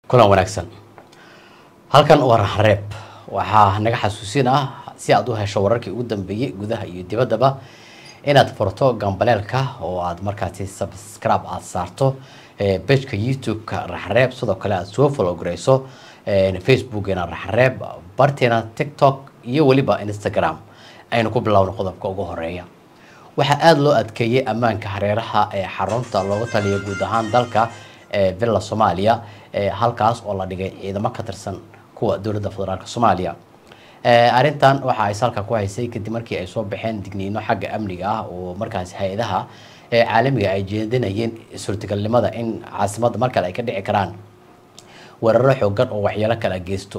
kulan wanaagsan halkan waa raxreeb waxaa naga xasuusin ah si aad u hesho wararkii ugu dambeeyey gudaha iyo dibaddaba inaad furto gambaleelka oo aad markaasi subscribe aada saarto bejka youtube-ka raxreeb sidoo kale aada soo follow garayso facebookina raxreeb barteena tiktok iyo weliba instagram aynu ku bilowno qodobka ugu horeeya waxaa aada loo adkeeyey ammaanka hareeraha ee xarunta looga taliya guud ahaan dalka villa soomaaliya halkaas oo la dhigay ciidamo ka tirsan kuwa dowladda federaalk soomaaliya arrintan waxa ay salka ku haysay kadib markii ay soo baxeen digniino xagga amniga ah oo markaas hay-adaha caalamiga ay jeedinayeen suurtagalnimada in caasimadda mar kale ay ka dhici karaan weeraro xoogan oo waxyeelo kala geysto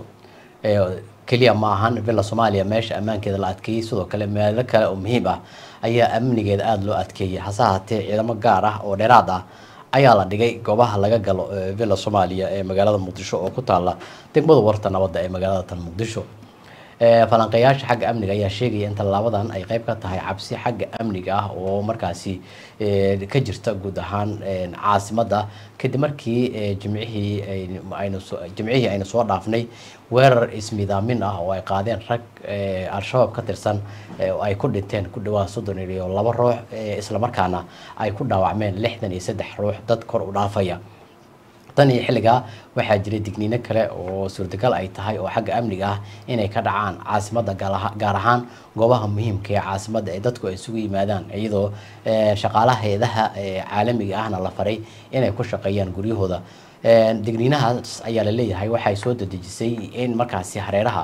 keliya ma ahan villa soomaaliya meesha ammaankeeda la adkeeyey sidoo kale meelo kale oo muhiim ah ayaa amnigeeda aada loo adkeeyay hase haatee ciidamo gaar ah oo dheeraad ah ayaa la dhigay goobaha laga galo villa soomaaliya ee magaalada muqdisho oo ku taala degmada warta nabadda ee magaalada tan muqdisho falanqeeyaasha xagga amniga ayaa sheegaya in tallaabadan ay qeyb ka tahay cabsi xagga amniga ah oo markaasi ka jirta guud ahaan caasimadda kadib markii jimcihii aynu jimcihii aynu soo dhaafnay weerar ismidaamin ah oo ay qaadeen rag al-shabaab ka tirsan oo ay ku dhinteen ku dhawaad soddon iyo laba ruux islamarkaana ay ku dhaawacmeen lixdan iyo saddex ruux dad kor u dhaafaya tan iyo xilligaa waxaa jiray digniino kale oo suurtagal ay tahay oo xagga amniga ah inay ka dhacaan caasimadda gaar ahaan goobaha muhiimka ee caasimadda ee dadku ay isugu yimaadaan iyadoo shaqaalaha hay-adaha caalamiga ahna la faray inay ku shaqeeyaan guryahooda digniinahaas ayaa la leeyahay waxay soo dadejisay in markaasi hareeraha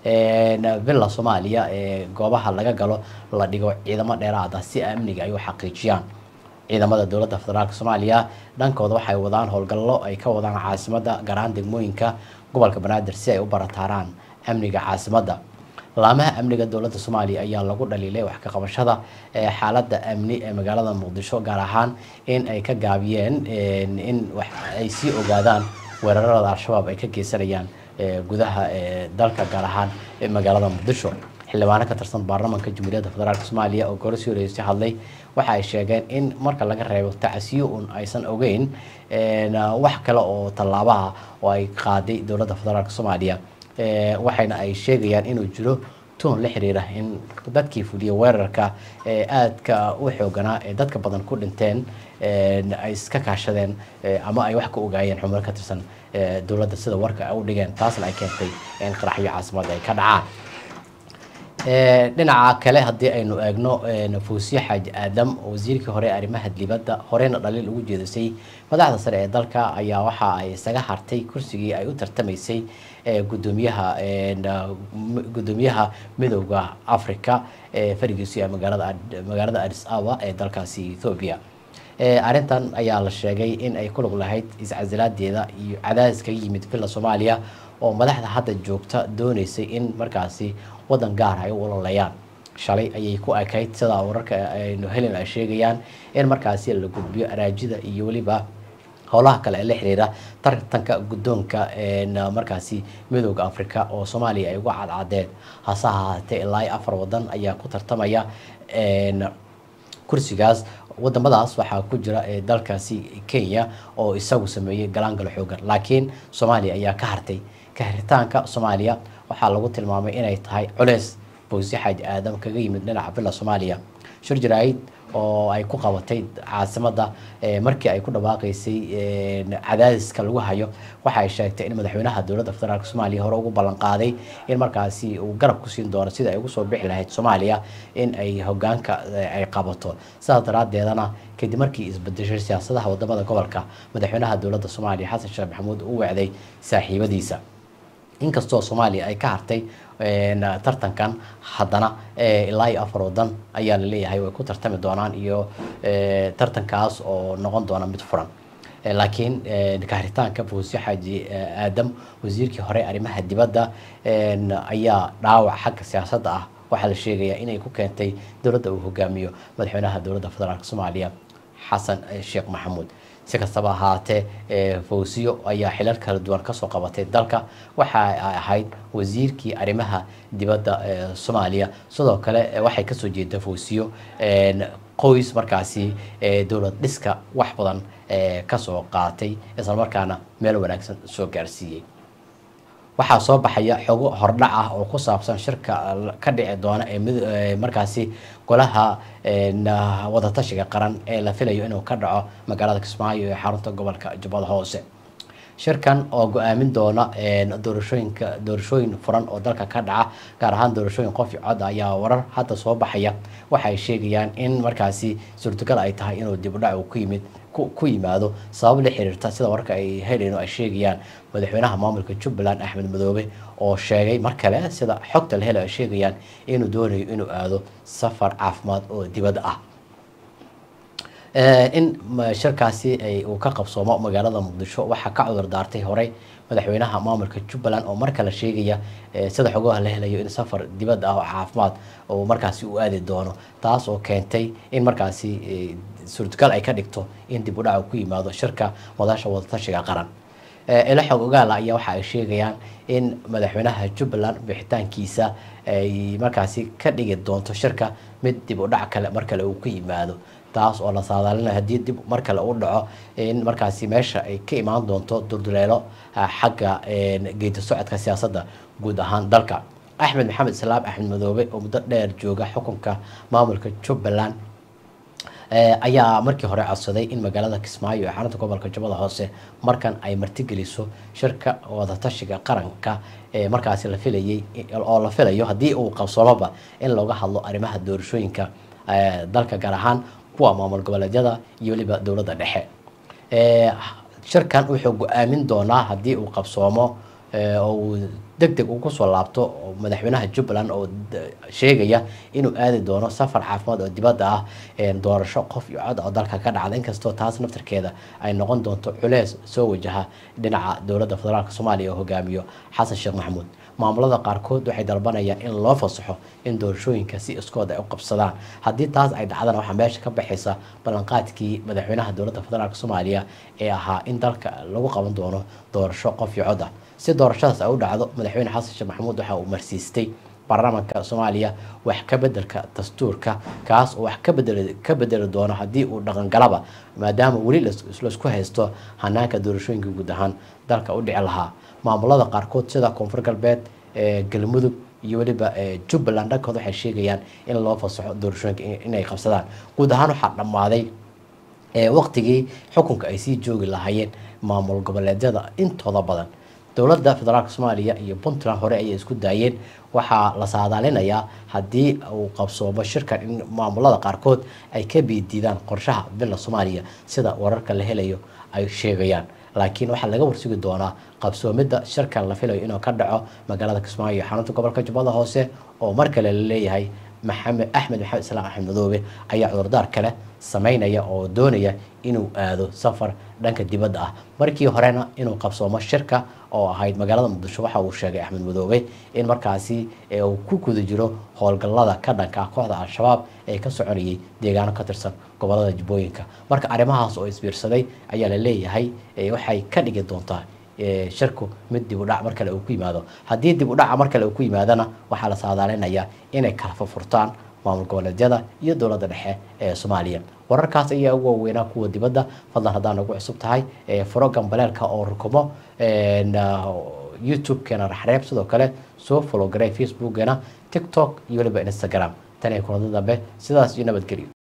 villa soomaaliya ee goobaha laga galo la dhigo ciidamo dheeraad ah si amniga ay u xaqiijiyaan ciidamada dowladda federaalk soomaaliya dhankooda waxay wadaan howlgallo ay ka wadaan caasimadda gaar ahaan degmooyinka gobolka banaadir si ay u barataaraan amniga caasimadda laamaha amniga dowladda soomaaliya ayaa lagu dhaliilay wax ka qabashada xaaladda amni ee magaalada muqdisho gaar ahaan in ay ka gaabiyeen in wax ay sii ogaadaan weerarada al-shabaab ay ka geysanayaan gudaha dalka gaar ahaan magaalada muqdisho xildhibaano ka tirsan baarlamaanka jamhuuriyadda federaalk soomaaliya oo goor sii horeysay hadlay waxa ay sheegeen in marka laga reebo tacsiyo un aysan ogeyn wax kale oo tallaabaha oo ay qaaday dowladda federaalk soomaaliya waxayna ay sheegayaan inuu jiro toon la xiriira in dadkii fuliya weerarka ee aadka u xooganaa ee dadka badan ku dhinteen ay iska kaashadeen ama ay wax ka ogaayeen xubno ka tirsan dowladda sida warka ay u dhigeen taasna ay keentay in qaraxyo caasimadda ay ka dhacaan dhinaca kale haddii aynu eegno fuusiye xaaji aadam wasiirkii hore arrimaha dibadda horeyna dhaliil ugu jeedisay madaxda sare ee dalka ayaa waxa ay isaga hartay kursigii ay u tartamaysay gudoomiyaha gudoomiyaha midooda africa ee farigiisu yahay magaalada magaalada adis aba ee dalkaasi ethoobia arrintan ayaa la sheegay in ay ku lug lahayd iscasilaadeeda iyo cadaadis kaga yimid villa soomaaliya oo madaxda hadda joogta dooneysay in markaasi waddan gaar ay u ololayaan shalay ayay ku ekayd sidaa wararka aynu helin ay sheegayaan in markaasi la gudbiyo araajida iyo weliba howlaha kale ee la xiriira tartanka guddoonka markaasi midooda africa oo soomaaliya ay uga cadcadeen hase ahaatee ilaa iyo afar wadan ayaa ku tartamaya kursigaas wadamadaas waxaa ku jira dalkaasi kenya oo isagu sameeyey galaangalo xoogan laakiin soomaaliya ayaa ka hartay kahiritaanka soomaaliya waxaa lagu tilmaamay inay tahay culeys bowsi xaaji aadam kaga yimid dhinaca villa soomaaliya shir jaraa'id oo ay ku qabatay caasimadda markii ay ku dhawaaqaysay cadaadiska lagu hayo waxa ay sheegtay in madaxweynaha dowladda federaalk soomaaliya hore ugu ballan qaaday in markaasi uu garab ku siin doono sida ay ugu soo bixi lahayd soomaaliya in ay hogaanka ay qabato sidaas daraadeedana kadib markii isbedeshay siyaasadaha wadamada gobolka madaxweynaha dowladda soomaaliya xasan sheekh maxamuud u wecday saaxiibadiisa inkastoo soomaaliya ay ka hartay tartankan haddana ilaa iyo afar wadan ayaa la leeyahay way ku tartami doonaan iyo tartankaas oo noqon doona mid furan laakiin kaaritaanka fuusi xaaji aadam wasiirkii hore arrimaha dibadda ayaa dhaawac xagga siyaasadda ah waxaa la sheegayaa inay ku keentay dowladda uu hogaamiyo madaxweynaha dowladda federaalk soomaaliya xasan sheekh maxamuud si kastaba ahaatee fawsiyo ayaa xilal kala duwan kasoo qabatay dalka waxa ay ahayd wasiirkii arrimaha dibadda soomaaliya sidoo kale waxay kasoo jeeda fawsiyo qoys markaasi dowlad dhiska wax badan kasoo qaatay islamarkaana meel wanaagsan soo gaarsiiyey waxaa soo baxaya xogo hordhac ah oo ku saabsan shirka ka dhici doona ee markaasi golaha wadatashiga qaran ee la filayo inuu ka dhaco magaalada kismaayo ee xarunta gobolka jubbada hoose shirkan oo go-aamin doona doorashooyinka doorashooyin furan oo dalka ka dhaca gaar ahaan doorashooyin qof cod ayaa warar hadda soo baxaya waxay sheegayaan in markaasi suurtagal ay tahay inuu dibudhac uu ku yimid ku yimaado sabab la xiriirta sida warka ay helayno ay sheegayaan madaxweynaha maamulka jubbaland axmed madoobe oo sheegay mar kale sida xogta la helo ay sheegayaan inuu doonayo inuu aado safar caafimaad oo dibadda ah in shirkaasi uu ka qabsoomo magaalada muqdisho waxaa ka cudur daartay horey madaxweynaha maamulka jubbaland oo mar kale sheegaya sida xogaha la helayo in safar dibadda ah oo caafimaad oo markaasi u aadi doono taas oo keentay in markaasi suurtagal ay ka dhigto in dib u dhac ku yimaado shirka madasha wadatashiga qaran ilo xog ogaala ayaa waxa ay sheegayaan in madaxweynaha jubbaland bixitaankiisa ay markaasi ka dhigi doonto shirka mid dib u dhac kale mar kale uu ku yimaado taas oo la saadaalinayo haddii dib mar kale u dhaco in markaasi meesha ay ka imaan doonto durduleelo xagga geedi socodka siyaasadda guud ahaan dalka axmed maxamed islaam axmed madoobe oo muddo dheer jooga xukunka maamulka jubbaland ayaa markii hore codsaday in magaalada kismaayo ee xarunta gobolka jubbada hoose markan ay martigeliso shirka wadatashiga qaranka ee markaasi la filayay oo la filayo haddii uu qabsoomoba in looga hadlo arrimaha doorashooyinka dalka gaar ahaan kuwa maamul goboleedyada iyo weliba dowladda dhexe shirkan wuxuu go-aamin doonaa haddii uu qabsoomo oo uu deg deg ugu soo laabto madaxweynaha jubbaland oo sheegaya inuu aadi doono safar caafimaad oo dibadda ah doorasho qof iyo cod oo dalka ka dhacda inkastoo taas naftarkeeda ay noqon doonto culeys soo wajaha dhinaca dowladda federaalk soomaaliya oo hogaamiyo xasan sheekh maxamuud maamulada qaarkood waxay dalbanayaan in loo fasaxo in doorashooyinka si iskood ay u qabsadaan haddii taas ay dhacdana waxaa meesha ka baxaysa ballanqaadkii madaxweynaha dowladda federaalk soomaaliya ee ahaa in dalka lagu qaban doono doorasho qof iyo cod ah si doorashadaas ay u dhacdo madaxweyne xasan sheekh maxamuud waxa uu marsiistay baarlamaanka soomaaliya wax ka bedelka dastuurka kaas oo wax ka bedel ka bedeli doono haddii uu dhaqangalaba maadaama weli laisku haysto hanaanka doorashooyinka guud ahaan dalka u dhici lahaa maamulada qaarkood sida koonfur galbeed galmudug iyo weliba jubbaland dhankood waxay sheegayaan in loo fasaxo doorashooyinka inay qabsadaan guud ahaan waxaa dhammaaday waqtigii xukunka ay sii joogi lahaayeen maamul goboleedyada intooda badan dowladda federaalk soomaaliya iyo puntland hore ayay isku daayeen waxaa la saadaalinayaa haddii uu qabsoomo shirkan in maamulada qaarkood ay ka biidiidaan qorshaha bila soomaaliya sida wararka la helayo ay sheegayaan laakiin waxaa laga warsugi doonaa qabsoomidda shirkan la filayo inuu ka dhaco magaalada kismaayo xarunta gobolka jubbada hoose oo mar kale la leeyahay maxamed axmed maxamed islaam axmed madoobe ayaa cudurdaar kale sameynaya oo doonaya inuu aado safar dhanka dibadda ah markii horena inuu qabsoomo shirka oo ahayd magaalada muqdisho waxa uu sheegay axmed madoobe in markaasi uu ku guda jiro howlgallada ka dhanka ah kooxda al-shabaab ee ka soconayay deegaano ka tirsan gobolada jubbooyinka marka arrimahaas oo isbiirsaday ayaa la leeyahay waxay ka dhigi doontaa shirku mid dib u dhac mar kale uu ku yimaado haddii dib u dhaca mar kale uu ku yimaadana waxaa la saadaalinayaa inay kala furfurtaan maamul goboleedyada iyo dowladda dhexe ee soomaaliya wararkaas ayaa ugu waaweynaa kuwa dibadda fadlan haddaa nagu cusub tahay furo gambaleelka oo rukumo youtube-keena raxreeb sidoo kale soo follow garay facebookgeena tiktok iyo weliba instagram tan iyo kulada dambe sidaas iyo nabadgelyo